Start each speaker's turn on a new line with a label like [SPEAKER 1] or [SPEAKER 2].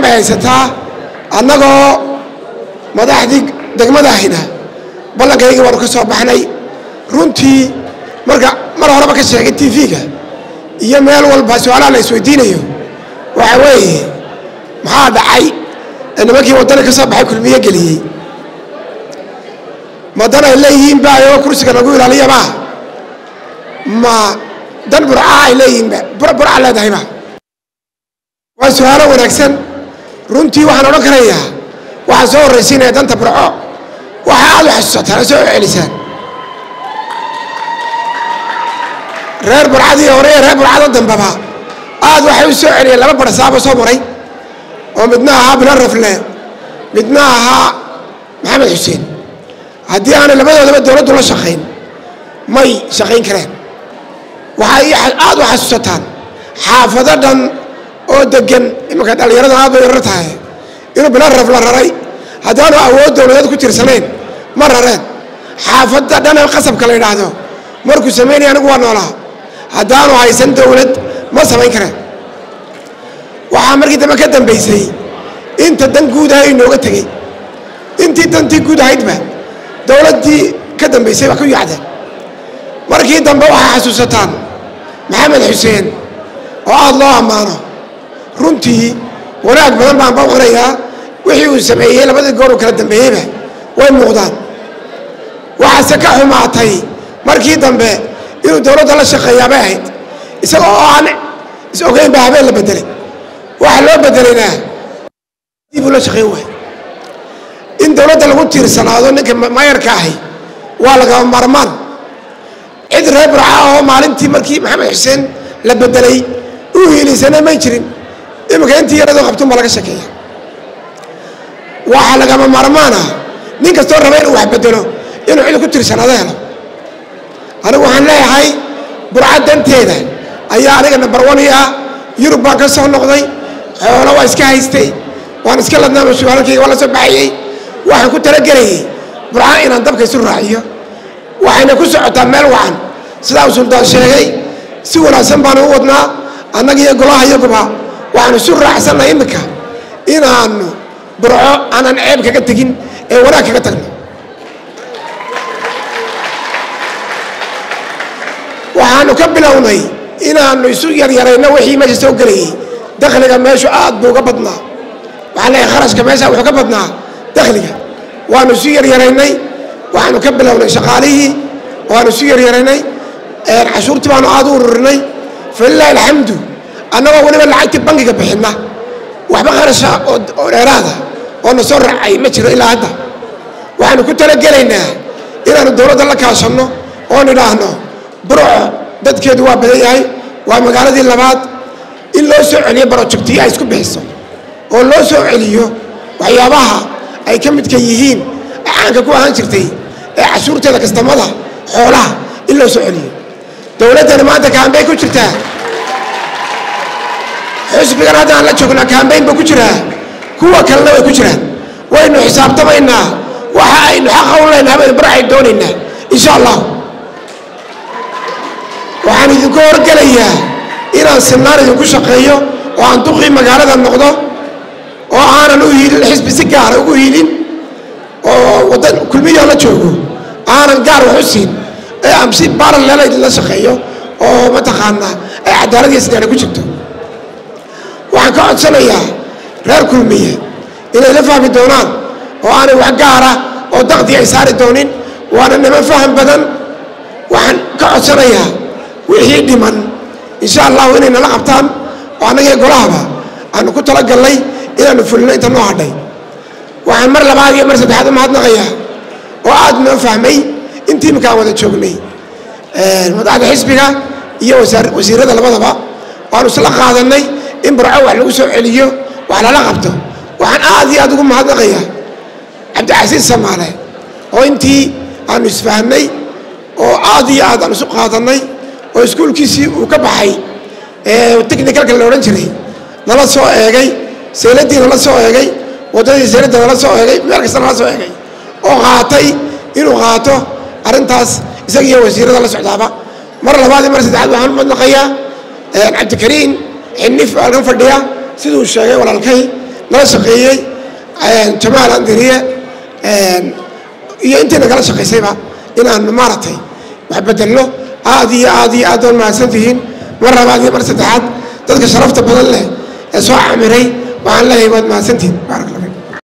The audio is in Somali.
[SPEAKER 1] bay haysataa annagoo madaxdii degmadahayna ballankaygii waanu ka soo baxnay runtii marka mar horeba ka sheegay t v-ga iyo meel walba su-aalaha la isweydiinayo waxa weeye maxaa dhacay ee nimankii waddani ka soo baxay kulmiye geliyey madan ay leeyihiin ba ayagoo kursiga lagu ilaaliyaba ma dan burcaha ay leeyihiinba burca leedahayba waa su-aalo wanaagsan runtii waxaan odhan karayaa waxaa soo horraysiinaya danta burco waxa aad u xasuusataan oo soo celisaan reer burcadii hore iyo reer burcada dambaba aad waxay u soo celiyeen laba barsaabo soo maray oo midna ahaa bilan rafle midna ahaa maxamed xuseen haddii aanay labadoodaba dowladdu la shaqayn may shaqayn kareen waxay aad u xasuusataan xaafado dhan oo degan imanka dhallinyaradan aad bay yarar tahay inuu bilan raf la raray haddaanu awood dowladeed ku tirsanayn ma rareen xaafadda dhan ee qasabka la yidhaahdo markuu samaynaya anigu waa noolaa haddaanu haysan dowlad ma samayn kareen waxaa markii dambe ka dambaysay inta dan guud aha inooga tegey intii dantii guud ahaydba dowladdii ka dambaysay waa ku yacdeen markii dambe waxay xasuusataan maxamed xuseen oo aada loo ammaano runtii wanaag badan baan baqonayaa wixii uu sameeyey labadii goor uu kala dambeeyeyba way muuqdaan waxaase ka xumaatay markii dambe inuu dowladda la shaqeeyaa bay ahayd isaga oo aan is ogeyn baa habeen la bedelay waxa loo bedelayna dib uu la shaqeyn waay in dowladda lagu tiirsanaado ninka mayarka ahi waa lagama maarmaan cid reer burca oo maalintii markii maxamed xuseen la bedelay u hiilisana may jirin iminka intii yaradoo qabtun baa laga shekeeya waxaa lagama maarmaana nin kastoo raba inuu wax bedelo inuu cid ku tiirsanaado helo anigu waxaan leeyahay burca danteeda ayaa aniga nambar wani ah yurub baan ka soo noqday xoolo waa iska haystay waan iska ladnaama suaalalkayga waa la soo baxayey waxaan ku talagelayay burca inaan dabka isu raaciyo waxayna ku socotaa meel wacan sidaa uu suldaan sheegay si wanaagsan baanu u wadnaa annaga iyo golaha iyaguba waxaanu isu raacsannahay iminka inaanu burco aanan ceeb kaga tegin ee wanaag kaga tagno waxaanu ka bilownay inaanu isu yaryarayno wixii meesha soo gelayay dakhliga meeshu aad buu uga badnaa waxaa leeyahay kharashka meesha wuxuu ka badnaa dakhliga waanu isu yaryaraynay waxaanu ka bilownay shaqaalihii waanu isu yaryaraynay cashuurtii baanu aad u ururinay falilaahi alxamdu annagoo weliba lacagtii bangiga bixinna waxba kharasha oo dheeraada oo na soo raacay ma jiro ilaa hadda waxaanu ku talagelaynaa inaanu dowladda la kaashanno oon idhaahno burco dadkeedu waa badan yahay waa magaaladii labaad in loo soo celiyo barojectiyo ay isku bixiso oo loo soo celiyo waxyaabaha ay ka midka yihiin caanka ku ahaan jirtay ee cashuurteeda kastamada xoolaha in loo soo celiyo dowladdani maanta kaambeyn ku jirtaa xusbigan hadda aan la joognaa kaambeyn ba ku jiraa kuwa kalena way ku jiraan waynu xisaabtamaynaa waxa aynu xaqa u leynahay baynu barcay doonaynaa insha allah waxaan idinku horgelayaa inaan sinaan idinku shaqeeyo oo aan duqii magaalada noqdo oo aanan u hiilin xisbi si gaara ugu hiilin oo wadan kulmiyoo la joogo aanan gaar wax u siin ee aan si baralel idinla shaqeeyo oo mataqaanaa ay cadaalad iyo sidaana ku jirto waxaan ka codsanayaa reer kulmiye inay la fahmi doonaan oo aanay wax gaara oo daqdi ay saari doonin waana niman faham badan waxaan ka codsanayaa wixii dhiman insha allahu inay nala qabtaan oo annagii golahaba aanu ku talagalnay inaanu fulino inta noo hadhay waxaan mar labaad iyo mar saddexaad u mahadnaqayaa oo aad noo fahmay intii imika aan wada joognay madaxda xisbiga iyo wasiirada labadaba waanu isla qaadanay in burco wax lagu soo celiyo wax lala qabto waxaan aad iyo aad ugu mahadnaqayaa cabdicasiis samaale oo intii aanu isfahnay oo aad iyo aad aan isu qaadanay oo iskuulkiisii uu ka baxay technicalka la odhan jiray nala soo eegay sayladii nala soo eegay waddadii sayladda nala soo eegay meel kasta nala soo eegay oo qaatay inuu qaato arrintaas isaga iyo wasiirada la socdaaba mar labaad iyo mar saddexaad waxaan u madnaqayaa cabdikariin xinif halkan fadhiya siduu sheegay walaalkay nala shaqeeyey jamaal andiriye iyo intii nagala shaqaysayba inaan maaragtay wax bedelno aad iyo aad iyo aad oon mahadsan tihiin mar labaad iyo mar saddexaad dadka sharafta badan leh ee soo camiray waxaan leeyahay waad mahadsantihin